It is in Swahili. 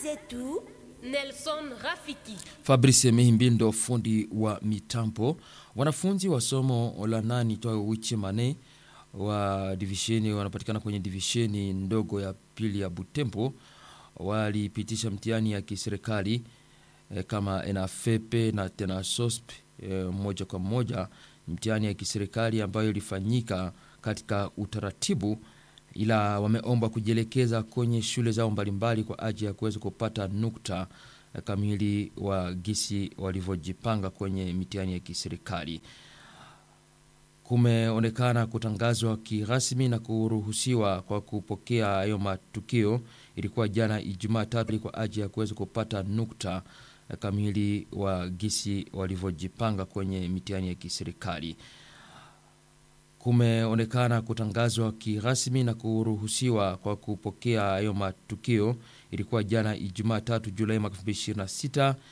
zetu Nelson Rafiki. Fabrice Mihimbindo, fundi wa mitambo. Wanafunzi wa somo la nani toa wichi mane wa divisheni wanapatikana kwenye divisheni ndogo ya pili ya Butembo walipitisha mtihani ya kiserikali e, kama ENAFEPE na tena SOSP e, moja kwa moja, mtihani ya kiserikali ambayo ilifanyika katika utaratibu, ila wameomba kujielekeza kwenye shule zao mbalimbali kwa ajili ya kuweza kupata nukta kamili wa gisi walivyojipanga kwenye mitihani ya kiserikali. Kumeonekana kutangazwa kirasmi na kuruhusiwa kwa kupokea hayo matukio. Ilikuwa jana Ijumaa tatu kwa ajili ya kuweza kupata nukta kamili wa gisi walivyojipanga kwenye mitihani ya kiserikali. Kumeonekana kutangazwa kirasmi na kuruhusiwa kwa kupokea hayo matukio. Ilikuwa jana Ijumaa tatu Julai mwaka 2026